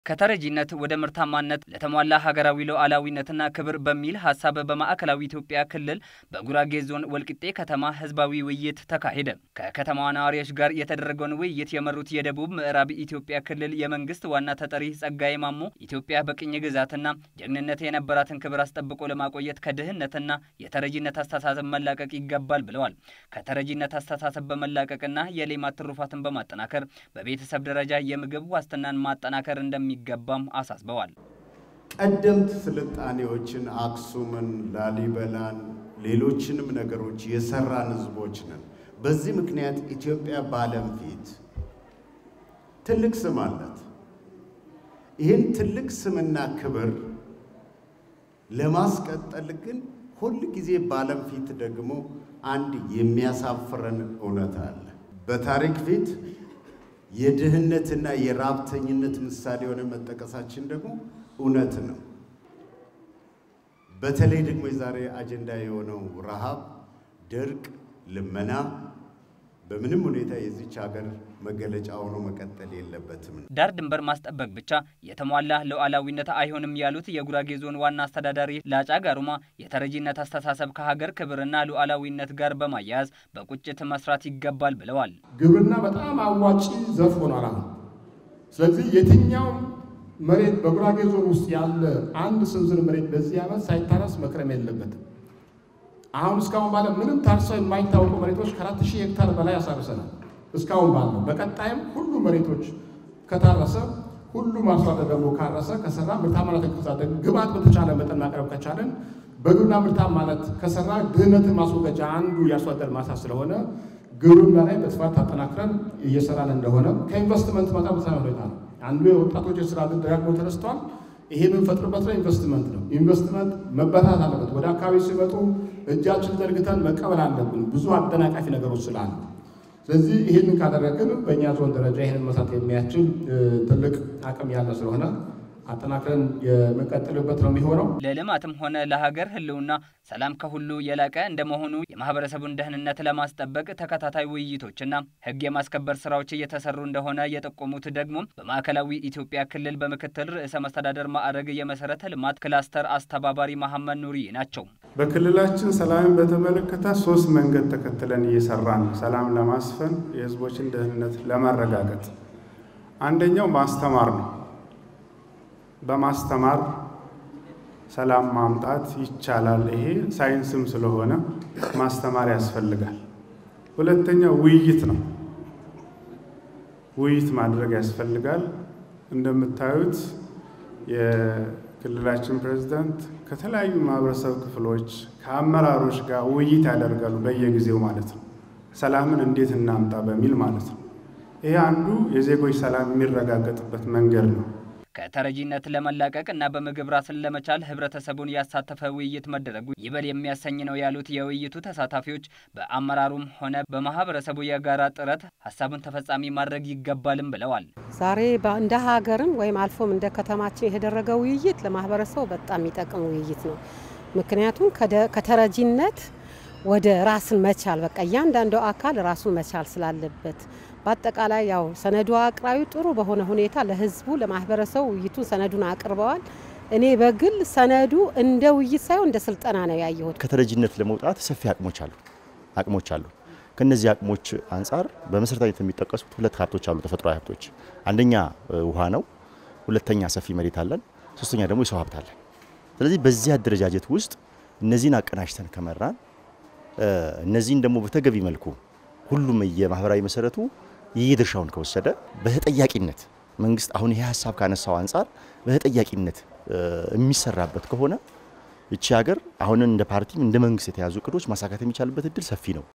ከተረጂነት ወደ ምርታማነት ለተሟላ ሀገራዊ ሉዓላዊነትና ክብር በሚል ሀሳብ በማዕከላዊ ኢትዮጵያ ክልል በጉራጌ ዞን ወልቂጤ ከተማ ህዝባዊ ውይይት ተካሄደ። ከከተማዋ ነዋሪዎች ጋር የተደረገውን ውይይት የመሩት የደቡብ ምዕራብ ኢትዮጵያ ክልል የመንግስት ዋና ተጠሪ ጸጋዬ ማሞ ኢትዮጵያ በቅኝ ግዛትና ጀግንነት የነበራትን ክብር አስጠብቆ ለማቆየት ከድህነትና የተረጂነት አስተሳሰብ መላቀቅ ይገባል ብለዋል። ከተረጂነት አስተሳሰብ በመላቀቅና የሌማት ትሩፋትን በማጠናከር በቤተሰብ ደረጃ የምግብ ዋስትናን ማጠናከር እንደሚ ገባም አሳስበዋል። ቀደምት ስልጣኔዎችን አክሱምን፣ ላሊበላን፣ ሌሎችንም ነገሮች የሰራን ህዝቦች ነን። በዚህ ምክንያት ኢትዮጵያ በዓለም ፊት ትልቅ ስም አላት። ይህን ትልቅ ስምና ክብር ለማስቀጠል ግን ሁል ጊዜ በዓለም ፊት ደግሞ አንድ የሚያሳፍረን እውነት አለ። በታሪክ ፊት የድህነትና የራብተኝነት ምሳሌ የሆነ መጠቀሳችን ደግሞ እውነት ነው። በተለይ ደግሞ የዛሬ አጀንዳ የሆነው ረሃብ፣ ድርቅ፣ ልመና በምንም ሁኔታ የዚች ሀገር መገለጫ ሆኖ መቀጠል የለበትም። ዳር ድንበር ማስጠበቅ ብቻ የተሟላ ሉዓላዊነት አይሆንም ያሉት የጉራጌ ዞን ዋና አስተዳዳሪ ላጫ ጋሩማ የተረጂነት አስተሳሰብ ከሀገር ክብርና ሉዓላዊነት ጋር በማያያዝ በቁጭት መስራት ይገባል ብለዋል። ግብርና በጣም አዋጪ ዘርፍ ሆኗል አሁን። ስለዚህ የትኛውም መሬት በጉራጌ ዞን ውስጥ ያለ አንድ ስንዝር መሬት በዚህ ዓመት ሳይታረስ መክረም የለበትም። አሁን እስካሁን ባለ ምንም ታርሰው የማይታወቁ መሬቶች ከአራት ሺህ ሄክታር በላይ ያሳርሰናል። እስካሁን ባለው በቀጣይም ሁሉ መሬቶች ከታረሰ ሁሉም አርሶ አደር ደግሞ ካረሰ ከሰራ ምርታማነት ከሳደግ ግብዓት በተቻለ መጠን ማቅረብ ከቻለን በግብርና ምርታማነት ከሰራ ድህነትን ማስወገጃ አንዱ የአርሶ አደር ማሳ ስለሆነ ግብርና ላይ በስፋት አጠናክረን እየሰራን እንደሆነ ከኢንቨስትመንት መጣ በተሳለ ሁኔታ ነው። አንዱ የወጣቶች የስራ ዕድል ደጋግሞ ተነስቷል። ይሄ የምንፈጥርበት ነው ኢንቨስትመንት ነው። ኢንቨስትመንት መበታት አለበት። ወደ አካባቢ ሲመጡ እጃችን ዘርግተን መቀበል አለብን፣ ብዙ አደናቃፊ ነገሮች ስላሉ። ስለዚህ ይህንን ካደረግን በእኛ ዞን ደረጃ ይህንን መስራት የሚያስችል ትልቅ አቅም ያለ ስለሆነ አጠናክረን የምንቀጥልበት ነው የሚሆነው። ለልማትም ሆነ ለሀገር ሕልውና ሰላም ከሁሉ የላቀ እንደመሆኑ የማህበረሰቡን ደህንነት ለማስጠበቅ ተከታታይ ውይይቶችና ሕግ የማስከበር ስራዎች እየተሰሩ እንደሆነ የጠቆሙት ደግሞ በማዕከላዊ ኢትዮጵያ ክልል በምክትል ርዕሰ መስተዳደር ማዕረግ የመሰረተ ልማት ክላስተር አስተባባሪ መሐመድ ኑሪ ናቸው። በክልላችን ሰላምን በተመለከተ ሶስት መንገድ ተከትለን እየሰራን ሰላም ለማስፈን የህዝቦችን ደህንነት ለማረጋገጥ አንደኛው ማስተማር ነው። በማስተማር ሰላም ማምጣት ይቻላል። ይሄ ሳይንስም ስለሆነ ማስተማር ያስፈልጋል። ሁለተኛው ውይይት ነው። ውይይት ማድረግ ያስፈልጋል። እንደምታዩት የክልላችን ፕሬዝዳንት ከተለያዩ ማህበረሰብ ክፍሎች ከአመራሮች ጋር ውይይት ያደርጋሉ በየጊዜው ማለት ነው። ሰላምን እንዴት እናምጣ በሚል ማለት ነው። ይሄ አንዱ የዜጎች ሰላም የሚረጋገጥበት መንገድ ነው። ከተረጂነት ለመላቀቅ እና በምግብ ራስን ለመቻል ህብረተሰቡን ያሳተፈ ውይይት መደረጉ ይበል የሚያሰኝ ነው ያሉት የውይይቱ ተሳታፊዎች በአመራሩም ሆነ በማህበረሰቡ የጋራ ጥረት ሀሳቡን ተፈጻሚ ማድረግ ይገባልም ብለዋል። ዛሬ እንደ ሀገርም ወይም አልፎም እንደ ከተማችን የተደረገ ውይይት ለማህበረሰቡ በጣም የሚጠቅም ውይይት ነው። ምክንያቱም ከተረጂነት ወደ ራስን መቻል በቃ እያንዳንዱ አካል ራሱን መቻል ስላለበት በአጠቃላይ ያው ሰነዱ አቅራቢ ጥሩ በሆነ ሁኔታ ለህዝቡ ለማህበረሰቡ ውይይቱን ሰነዱን አቅርበዋል። እኔ በግል ሰነዱ እንደ ውይይት ሳይሆን እንደ ስልጠና ነው ያየሁት። ከተረጂነት ለመውጣት ሰፊ አቅሞች አሉ አቅሞች አሉ። ከነዚህ አቅሞች አንጻር በመሰረታዊነት የሚጠቀሱት ሁለት ሀብቶች አሉ፣ ተፈጥሯዊ ሀብቶች። አንደኛ ውሃ ነው፣ ሁለተኛ ሰፊ መሬት አለን፣ ሶስተኛ ደግሞ የሰው ሀብት አለን። ስለዚህ በዚህ አደረጃጀት ውስጥ እነዚህን አቀናጅተን ከመራን እነዚህን ደግሞ በተገቢ መልኩ ሁሉም የማህበራዊ መሰረቱ የየድርሻውን ከወሰደ በተጠያቂነት መንግስት አሁን ይሄ ሀሳብ ካነሳው አንጻር በተጠያቂነት የሚሰራበት ከሆነ ይቺ ሀገር አሁን እንደ ፓርቲም እንደ መንግስት የተያዙ እቅዶች ማሳካት የሚቻልበት እድል ሰፊ ነው።